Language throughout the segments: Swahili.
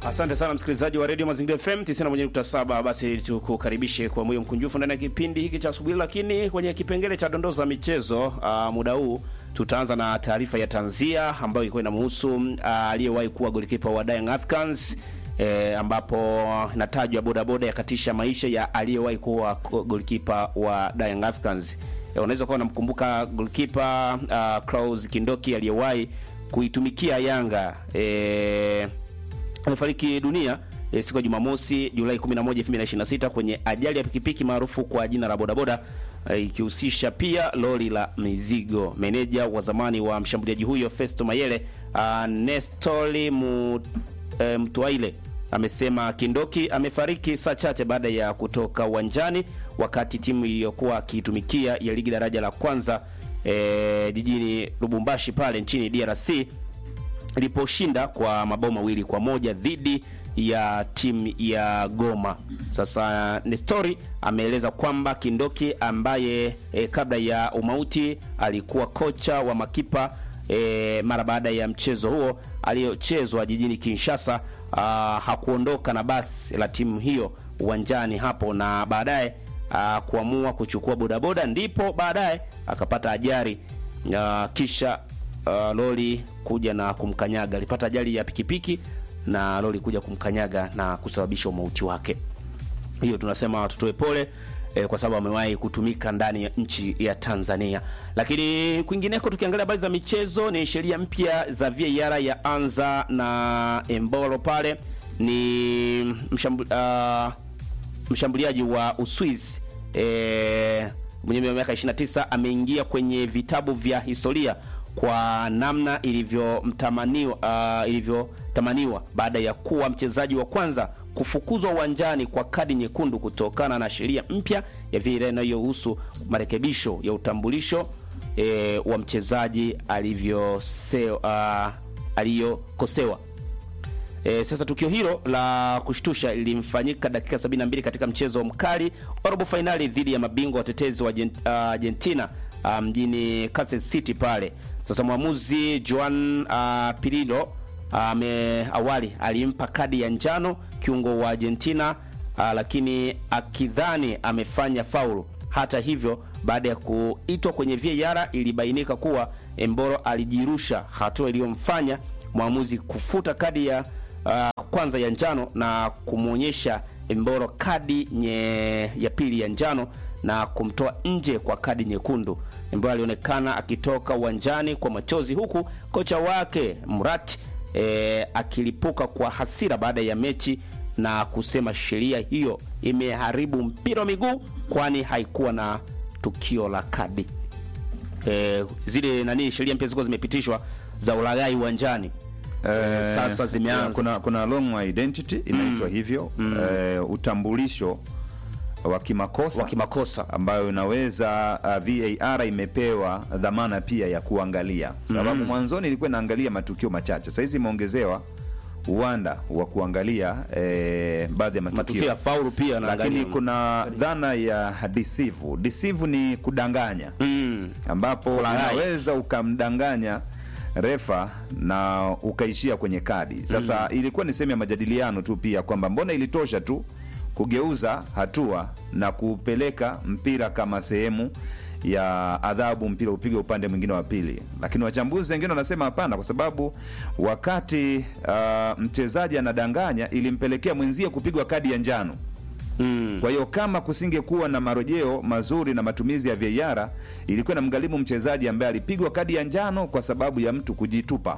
Asante sana msikilizaji wa Radio Mazingira FM 91.7. Basi tukukaribishe kwa moyo mkunjufu ndani ya kipindi hiki cha asubuhi, lakini kwenye kipengele cha dondoo za michezo uh, muda huu tutaanza na taarifa ya tanzia ambayo ilikuwa inamhusu uh, aliyewahi kuwa golikipa wa Young Africans E, ambapo inatajwa bodaboda yakatisha maisha ya aliyewahi kuwa golikipa wa Young Africans. E, unaweza kuwa unamkumbuka golikipa uh, Klaus Kindoki aliyewahi kuitumikia Yanga e, amefariki dunia e, siku ya Jumamosi Julai 11, 2026 kwenye ajali ya pikipiki maarufu kwa jina la bodaboda e, ikihusisha pia lori la mizigo. Meneja wa zamani wa mshambuliaji huyo Festo Mayele uh, Nestori mu, e, Mtwaile amesema Kindoki amefariki saa chache baada ya kutoka uwanjani wakati timu iliyokuwa akiitumikia ya ligi daraja la kwanza e, jijini Lubumbashi pale nchini DRC iliposhinda kwa mabao mawili kwa moja dhidi ya timu ya Goma. Sasa Nestori ameeleza kwamba Kindoki ambaye e, kabla ya umauti alikuwa kocha wa makipa e, mara baada ya mchezo huo aliyochezwa jijini Kinshasa, a, hakuondoka na basi la timu hiyo uwanjani hapo na baadaye kuamua kuchukua bodaboda, ndipo baadaye akapata ajali kisha Uh, lori kuja na kumkanyaga. Alipata ajali ya pikipiki na lori kuja kumkanyaga na kusababisha umauti wake. Hiyo tunasema tutoe pole eh, kwa sababu amewahi kutumika ndani ya nchi ya Tanzania. Lakini kwingineko, tukiangalia habari za michezo, ni sheria mpya za VAR ya anza na Embolo pale ni mshambu, uh, mshambuliaji wa Uswizi eh, mwenye miaka 29 ameingia kwenye vitabu vya historia kwa namna ilivyomtamaniwa uh, ilivyotamaniwa baada ya kuwa mchezaji wa kwanza kufukuzwa uwanjani kwa kadi nyekundu kutokana na sheria mpya ya VAR inayohusu marekebisho ya utambulisho e, wa mchezaji alivyosewa uh, aliyokosewa. E, sasa tukio hilo la kushtusha lilimfanyika dakika 72 katika mchezo mkali wa robo fainali dhidi ya mabingwa watetezi wa Argentina mjini um, Kansas City pale. Sasa mwamuzi Juan uh, Pirillo ame uh, awali alimpa kadi ya njano kiungo wa Argentina uh, lakini akidhani amefanya faulu. Hata hivyo, baada ya kuitwa kwenye VAR ilibainika kuwa Embolo alijirusha, hatua iliyomfanya mwamuzi kufuta kadi ya uh, kwanza ya njano na kumwonyesha Embolo kadi nye, ya pili ya njano na kumtoa nje kwa kadi nyekundu. Embolo alionekana akitoka uwanjani kwa machozi huku kocha wake Murat e, akilipuka kwa hasira baada ya mechi na kusema sheria hiyo imeharibu mpira wa miguu kwani haikuwa na tukio la kadi. E, zile nani sheria mpya zilikuwa zimepitishwa za ulaghai uwanjani. E, sasa zimeanza kuna, kuna long identity inaitwa mm. hivyo mm. E, utambulisho wa kimakosa wa kimakosa ambayo inaweza uh, VAR imepewa dhamana pia ya kuangalia, sababu mm. mwanzoni ilikuwa inaangalia matukio machache, sasa hizi imeongezewa uwanda wa kuangalia eh, baadhi ya matukio, matukio ya faulu pia, lakini kuna dhana ya deceive. Deceive ni kudanganya mm. ambapo Kulaghai. unaweza ukamdanganya refa na ukaishia kwenye kadi. Sasa mm. ilikuwa ni sehemu ya majadiliano tu pia kwamba mbona ilitosha tu kugeuza hatua na kupeleka mpira kama sehemu ya adhabu, mpira upige upande mwingine wa pili. Lakini wachambuzi wengine wanasema hapana, kwa sababu wakati uh, mchezaji anadanganya ilimpelekea mwenzie kupigwa kadi ya njano. Mm. Kwa hiyo kama kusingekuwa na marejeo mazuri na matumizi ya VAR, ilikuwa na mghalimu mchezaji ambaye alipigwa kadi ya njano kwa sababu ya mtu kujitupa,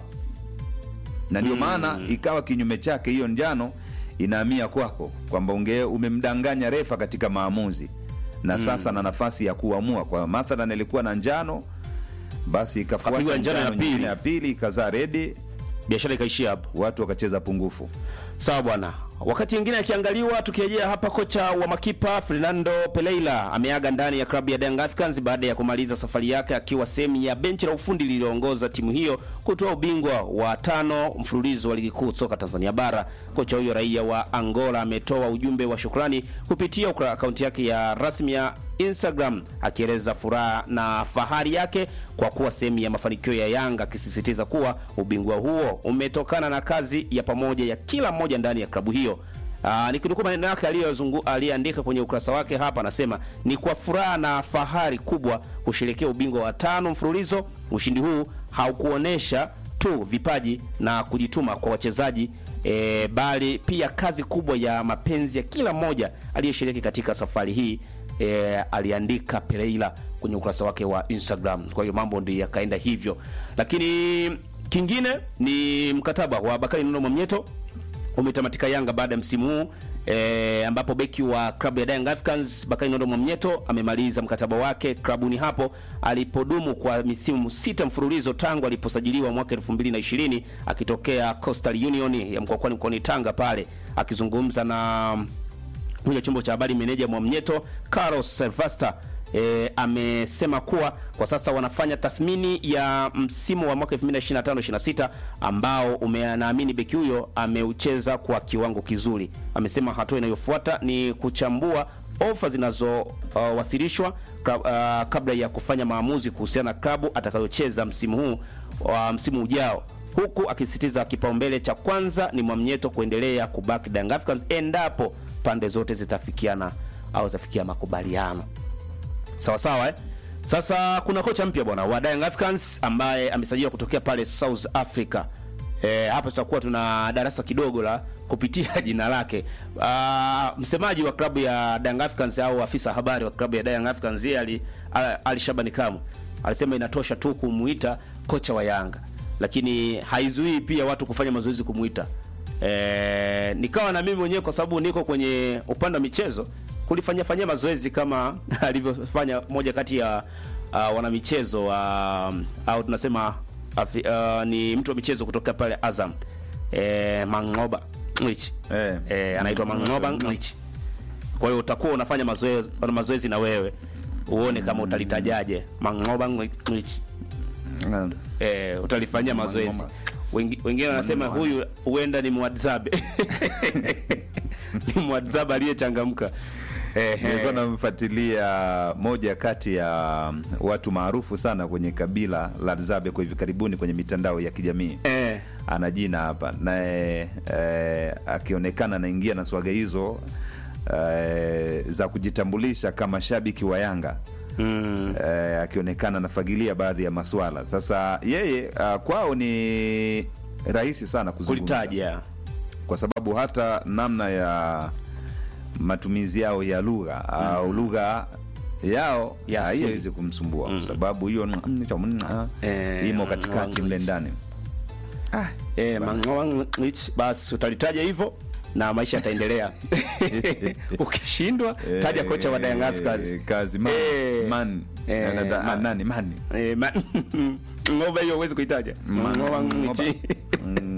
na ndio maana ikawa kinyume chake, hiyo njano inahamia kwako kwamba unge umemdanganya refa katika maamuzi na sasa na nafasi ya kuamua. Kwa mathalan ilikuwa na njano, basi ikafuata Kapigwa njano ya njano nyingine pili. ya pili ikazaa redi, biashara ikaishia hapo. watu wakacheza pungufu. Sawa bwana, wakati mwingine akiangaliwa, tukirejea hapa, kocha wa makipa Fernando Pereira ameaga ndani ya klabu ya Young Africans baada ya kumaliza safari yake akiwa sehemu ya benchi la ufundi lililoongoza timu hiyo kutoa ubingwa wa tano mfululizo wa ligi kuu soka Tanzania bara. Kocha huyo raia wa Angola ametoa ujumbe wa shukrani kupitia akaunti yake ya rasmi ya Instagram akieleza furaha na fahari yake kwa kuwa sehemu ya mafanikio ya Yanga, akisisitiza kuwa ubingwa huo umetokana na kazi ya pamoja ya kila mmoja ndani ya klabu hiyo. Aa, nikinukuu maneno yake aliyeandika kwenye ukurasa wake hapa, anasema ni kwa furaha na fahari kubwa kusherekea ubingwa wa tano mfululizo. Ushindi huu haukuonesha tu vipaji na kujituma kwa wachezaji e, bali pia kazi kubwa ya mapenzi ya kila mmoja aliyeshiriki katika safari hii. E, aliandika Pereira kwenye ukurasa wake wa Instagram. Kwa hiyo mambo ndio yakaenda hivyo, lakini kingine ni mkataba wa Bakari Nondo Mwamnyeto umetamatika Yanga baada ya msimu huu e, ambapo beki wa klabu ya Young Africans Bakari Nondo Mwamnyeto amemaliza mkataba wake klabuni hapo alipodumu kwa misimu sita mfululizo tangu aliposajiliwa mwaka 2020 akitokea Coastal Union ya mkoani mkoani Tanga pale akizungumza na kwenye chombo cha habari meneja Mwamnyeto Carlos Silvester e, amesema kuwa kwa sasa wanafanya tathmini ya msimu wa mwaka 2025-26 ambao umenaamini beki huyo ameucheza kwa kiwango kizuri. Amesema hatua inayofuata ni kuchambua ofa zinazowasilishwa uh, uh, kabla ya kufanya maamuzi kuhusiana na klabu atakayocheza msimu huu wa uh, msimu ujao huku akisisitiza kipaumbele cha kwanza ni Mwamnyeto kuendelea kubaki Young Africans endapo pande zote zitafikiana au zitafikia makubaliano sawa sawa eh? Sasa kuna kocha mpya bwana wa Young Africans ambaye amesajiliwa kutokea pale South Africa. E, hapa tutakuwa tuna darasa kidogo la kupitia jina lake. Uh, msemaji wa klabu ya Young Africans au afisa habari wa klabu ya Young Africans yeye ali, ali Shabani Kamu alisema inatosha tu kumuita kocha wa Yanga, lakini haizuii pia watu kufanya mazoezi kumuita. E, nikawa na mimi mwenyewe kwa sababu niko kwenye upande wa michezo kulifanyia fanyia mazoezi kama alivyofanya moja kati ya uh, wanamichezo uh, au tunasema afi, uh, ni mtu wa michezo kutoka pale Azam e, Mangoba Nglich Eh. e, anaitwa Mangoba Nglich. Kwa hiyo utakuwa unafanya mazoezi mazoezi na wewe uone kama utalitajaje Mangoba Nglich. Mm. Eh, utalifanyia mazoezi. Mangoba. Wengi- Wengine wanasema Mangoba. huyu huenda ni mwadzabe ni mwadzabe aliyechangamka. Ehe. Nilikuwa namfuatilia moja kati ya watu maarufu sana kwenye kabila la Zabe kwa hivi karibuni kwenye mitandao ya kijamii Eh. ana jina hapa naye eh, akionekana anaingia na swaga hizo eh, za kujitambulisha kama shabiki wa Yanga Mm. eh, akionekana anafagilia baadhi ya maswala. Sasa yeye uh, kwao ni rahisi sana kuzungumza Kulitaja. kwa sababu hata namna ya matumizi yao ya lugha au lugha yao Ya ah, asili. hiyo haiwezi kumsumbua kwa sababu hiyo Eh, imo katikati mle ndani. Ah, Eh, Mangoba Nglich, basi utalitaja hivyo na maisha yataendelea. Ukishindwa taja kocha wa Young Africans. Eh, kazi man, Eh, man. eh, Na- na- man. nani mani Eh, ma- Ngoba hiyo huwezi kuitaja. Mangoba Nglich. Mm.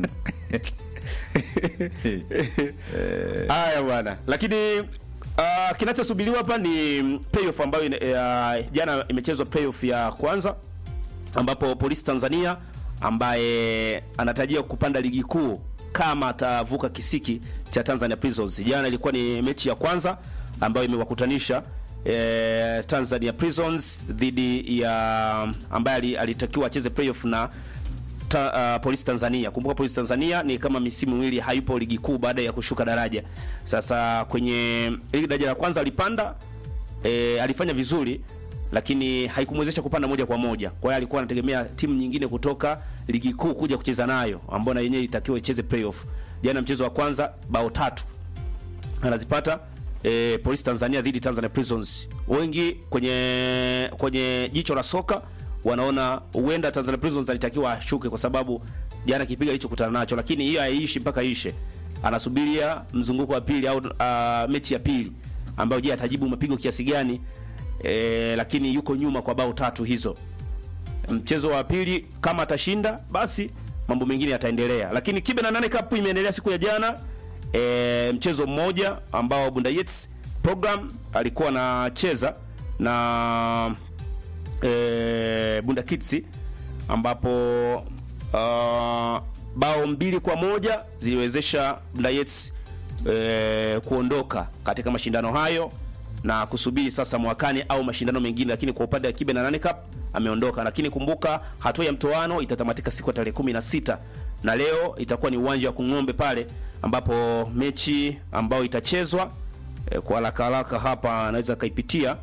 Eh, Haya bwana, lakini uh, kinachosubiriwa hapa ni playoff ambayo ina- uh, jana imechezwa playoff ya kwanza ambapo Polisi Tanzania ambaye anatarajia kupanda ligi kuu kama atavuka kisiki cha Tanzania Prisons. Jana ilikuwa ni mechi ya kwanza ambayo imewakutanisha eh, Tanzania Prisons dhidi ya ambaye ali- alitakiwa acheze playoff na ta, uh, Polisi Tanzania. Kumbuka Polisi Tanzania ni kama misimu miwili hayupo ligi kuu baada ya kushuka daraja. Sasa kwenye ligi daraja la kwanza alipanda e, alifanya vizuri lakini haikumwezesha kupanda moja kwa moja. Kwa hiyo alikuwa anategemea timu nyingine kutoka ligi kuu kuja kucheza nayo ambayo na yenyewe itakiwa icheze playoff. Jana mchezo wa kwanza bao tatu anazipata e, Polisi Tanzania dhidi Tanzania Prisons. Wengi kwenye kwenye jicho la soka wanaona huenda Tanzania Prisons alitakiwa ashuke kwa sababu jana kipiga alichokutana nacho, lakini hiyo haiishi mpaka ishe. Anasubiria mzunguko wa pili au uh, mechi ya pili ambayo je, atajibu mapigo kiasi gani? E, lakini yuko nyuma kwa bao tatu hizo. Mchezo wa pili kama atashinda, basi mambo mengine yataendelea, lakini Kibe na nane Cup imeendelea siku ya jana e, mchezo mmoja ambao Bunda Jets program alikuwa anacheza na e, Bunda Kids ambapo uh, bao mbili kwa moja ziliwezesha Bunda Jets e, kuondoka katika mashindano hayo na kusubiri sasa mwakani au mashindano mengine, lakini kwa upande wa Kibe na Nane Cup ameondoka. Lakini kumbuka hatua ya mtoano itatamatika siku ya tarehe kumi na sita na leo itakuwa ni uwanja wa Kung'ombe pale ambapo mechi ambayo itachezwa e, kwa haraka haraka hapa anaweza kaipitia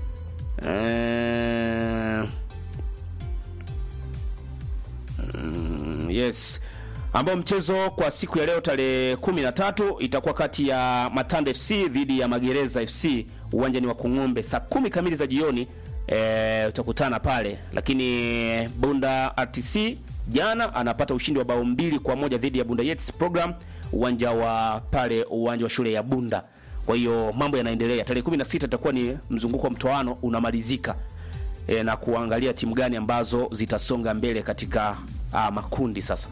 e, mm, yes ambao mchezo kwa siku ya leo tarehe 13 itakuwa kati ya Matanda FC dhidi ya Magereza FC uwanjani wa Kung'ombe saa kumi kamili za jioni. E, utakutana pale, lakini Bunda RTC jana anapata ushindi wa bao mbili kwa moja dhidi ya Bunda Jets program uwanja wa pale uwanja wa shule ya Bunda. Kwa hiyo mambo yanaendelea. Tarehe 16 itakuwa ni mzunguko wa mtoano unamalizika e, na kuangalia timu gani ambazo zitasonga mbele katika a, makundi sasa.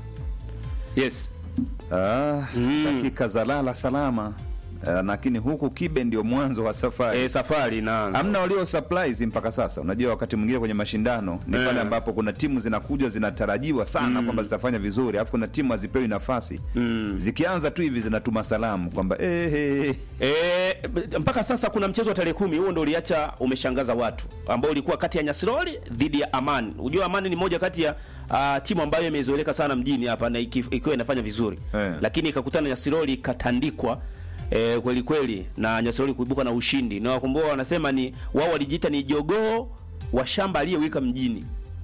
Yes. Ah, dakika za lala salama Ah, lakini huku Kibe ndio mwanzo wa safari E, safari inaanza. Hamna walio surprise mpaka sasa. Unajua, wakati mwingine kwenye mashindano ni Eh. pale ambapo kuna timu zinakuja zinatarajiwa sana kwamba zitafanya vizuri, alafu kuna timu hazipewi nafasi zikianza tu hivi zinatuma salamu kwamba eh, eh, eh. E, mpaka sasa kuna mchezo wa tarehe kumi, huo ndo uliacha umeshangaza watu, ambao ulikuwa kati ya Nyasiroli dhidi ya Amani. Unajua Amani ni moja kati ya uh, timu ambayo imezoeleka sana mjini hapa na iki- ikiwa inafanya vizuri Eh. lakini ikakutana na Nyasiroli ikatandikwa e, kweli kweli na Nyasiroli kuibuka na ushindi, na wakumbuka wanasema ni wao walijiita ni jogoo wa shamba aliyewika mjini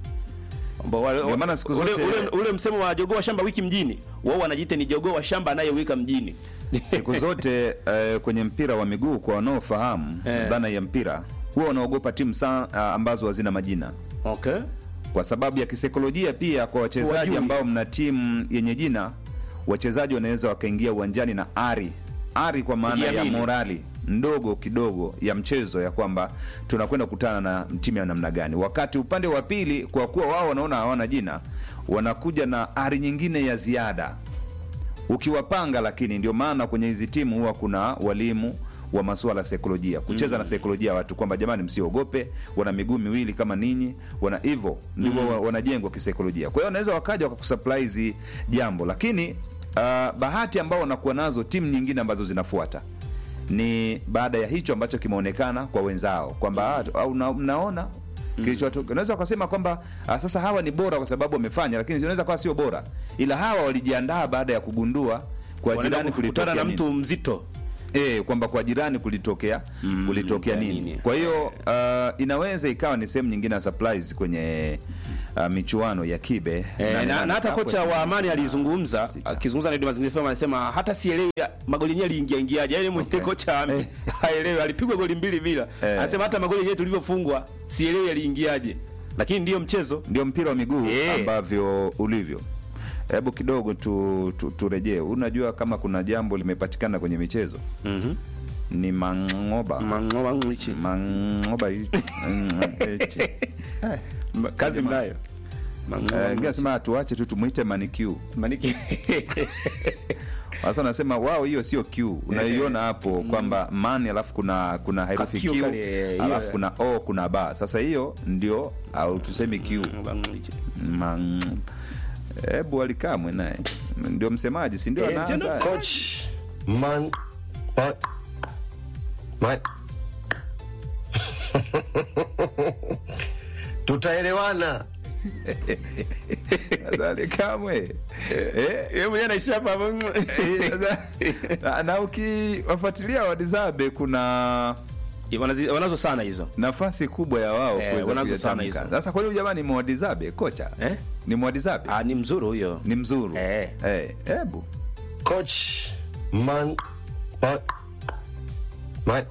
Ambao wale- Ndio maana siku ule, zote- ule, ule msemo wa jogoo wa shamba wiki mjini, wao wanajiita ni jogoo wa shamba anayewika mjini siku zote eh, kwenye mpira wa miguu kwa wanaofahamu Eh. dhana ya mpira huwa wanaogopa timu sa, ah, ambazo hazina majina okay. kwa sababu ya kisaikolojia pia kwa wachezaji Wajui. ambao mna timu yenye jina wachezaji wanaweza wakaingia uwanjani na ari ari kwa maana ya Kujiamini. morali ndogo kidogo ya mchezo ya kwamba tunakwenda kukutana na timu ya namna gani wakati upande wa pili kwa kuwa wao wanaona hawana jina wanakuja na ari nyingine ya ziada ukiwapanga lakini ndio maana kwenye hizi timu huwa kuna walimu wa masuala ya saikolojia kucheza na saikolojia ya watu kwamba jamani msiogope wana miguu miwili kama ninyi wana hivyo ndivyo wa- wanajengwa kisaikolojia kwa hiyo wanaweza wakaja wakakusurprise jambo lakini uh, bahati ambao wanakuwa nazo timu nyingine ambazo zinafuata ni baada ya hicho ambacho kimeonekana kwa wenzao kwamba ah, au na- mnaona kilichotoka unaweza ukasema kwamba ah, sasa hawa ni bora kwa sababu wamefanya lakini unaweza kuwa sio bora ila hawa walijiandaa baada ya kugundua kwa Wanaenda jirani kukutana kulitokea na nini. mtu mzito E, kwamba kwa jirani kulitokea kulitokea ya nini. nini. Kwa hiyo uh, inaweza ikawa ni sehemu nyingine ya surprise kwenye uh, michuano ya kibe Eh, na, na hata kwa- kocha wa Amani alizungumza akizungumza na Radio Mazingira FM anasema hata sielewi ya- magoli yenyewe aliingia ingiaje. Yaani mwenye kocha ame- haelewi alipigwa goli mbili bila. Eh. Anasema hata magoli yenyewe tulivyofungwa sielewi yaliingiaje. Lakini ndiyo mchezo. ndio mpira wa miguu Eh. ambavyo ulivyo. Hebu kidogo tu, tu, turejee. Unajua kama kuna jambo limepatikana kwenye michezo Mhm. ni mangoba Mangoba mwichi. mangoba hichi. Mm, hichi. Eh, Kazi mnayo. eh, Mangoba. ingia sema tuache tu tumuite manicure Maniki. Sasa nasema wao, hiyo sio Q unaiona hapo kwamba man, alafu kuna kuna herufi Ka Q Q, kale, hiyo, alafu eh. kuna O, kuna ba. Sasa hiyo ndio au tuseme Q. Mangoba mwichi. Man, hebu alikamwe naye ndio msemaji, si ndio? Eh, anaanza si ndio haya? Coach man, man, man. Tutaelewana. Sasa alikamwe eh, Yeye mwenyewe anaishia hapa. eh, sasa, na- na ukiwafuatilia Wadizabe kuna Wanazi- Wanazo sana hizo. nafasi kubwa ya wao Eh, kuweza wanazo sana kuyatamka. hizo. Sasa kwa hiyo jamani, Mwadizabe kocha Eh? ni Mwadizabe Ah, ni mzuri huyo. ni mzuru Eh. Eh, hebu Coach man, man, man.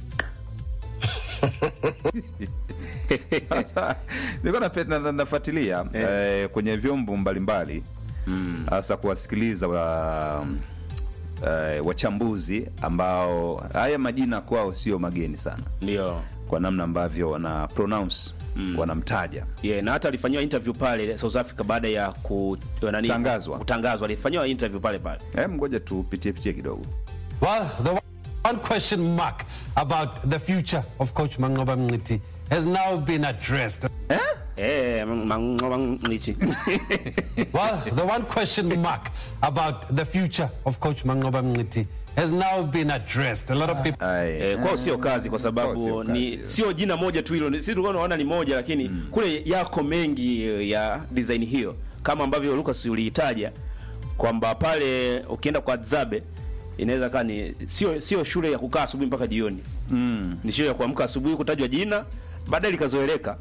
Sasa, nilikuwa nape- na- na- nafuatilia eh, kwenye vyombo mbalimbali hasa kuwasikiliza wa eh, wachambuzi ambao haya majina kwao sio mageni sana Ndio. kwa namna ambavyo wana pronounce wanamtaja yeah, na hata alifanyiwa interview pale South Africa baada ya ku, nani, Tangazwa. kutangazwa alifanyiwa interview pale pale Em, ngoja tupitie pitie kidogo Well, the one question mark about the future of Coach Mangoba Mngiti has now been addressed. eh, mang- mang- nichi. Well, the one question mark about the future of Coach Mangoba Mngiti has now been addressed. A lot of people. Ai, Eh, kwao sio kazi kwa Kwao sababu sio kazi, ni hiyo. sio jina moja tu hilo, si tulikuwa tunaona ni moja, lakini kule yako mengi eh, ya design hiyo, kama ambavyo Lucas uliitaja kwamba pale ukienda kwa Zabe inaweza kaa ni sio sio shule ya kukaa asubuhi mpaka jioni mm. ni shule ya kuamka asubuhi kutajwa jina, baadaye likazoeleka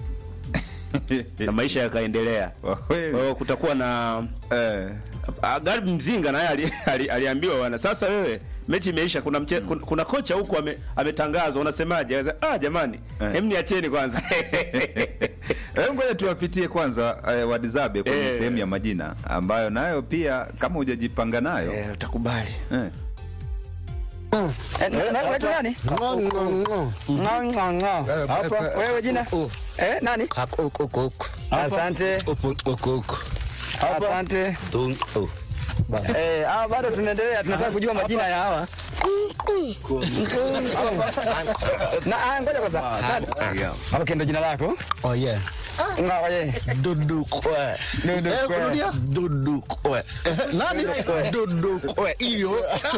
na maisha yakaendelea. Kwa kweli. Kwa hiyo kutakuwa na eh, Ah, Garibu Mzinga naye ali, ali, aliambiwa bwana, sasa wewe mechi imeisha, kuna mche, kuna, kuna kocha huko ame, ametangazwa, unasemaje? Akasema, Ah, jamani Eh. hem niacheni kwanza Hebu ngoja tuwapitie kwanza eh, Wadizabe kwenye Eh. sehemu ya majina ambayo nayo pia kama hujajipanga nayo eh, utakubali eh. Eh, na- na- unaitwa nani? Ngo, ngo, ngo. Ng'o, ng'o, ng'o. Hapa. Wewe jina? Oh. Eh, nani? Hak- ok- ok- ok. Asante. Opo- ok- ok. Asante. Tung- oh. Eh, hawa bado tunaendelea, tunataka kujua majina ya hawa. Na ah, ngoja kwanza. Nani? Hapo kendo jina lako? Oh, yeah. Ng'o, ye. Dudu kwe. Dudu Eh, kwe. kurudia? Dudu kwe. Nani? Dudu kwe. Hiyo.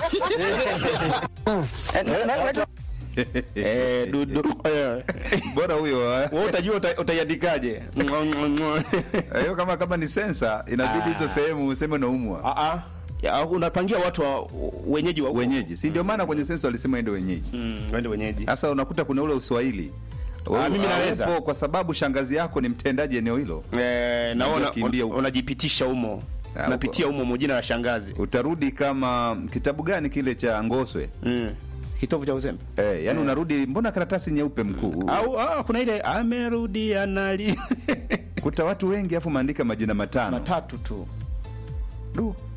Eh, na- na- unaitwa- eh, dudu eh. bora huyo eh. wewe utajua uta, utaiandikaje Ngo, ngo, ngo. hiyo kama kama ni sensa inabidi hizo sehemu useme unaumwa Ah, ah. Ya, unapangia watu wa wenyeji wa wenyeji si ndio maana kwenye sensa walisema ende wenyeji mm, wende wenyeji sasa unakuta kuna ule uswahili Wewe mimi naweza. haupo kwa sababu shangazi yako ni mtendaji eneo hilo eh, naona kimbia un, huko. unajipitisha humo Ah, unapitia humo mo jina la shangazi utarudi kama kitabu gani kile cha ngoswe mm. kitovu cha uzembe eh, yani unarudi mbona karatasi nyeupe mkuu au ah, kuna ile amerudi anali kuta watu wengi afu maandika majina matano matatu tu Du.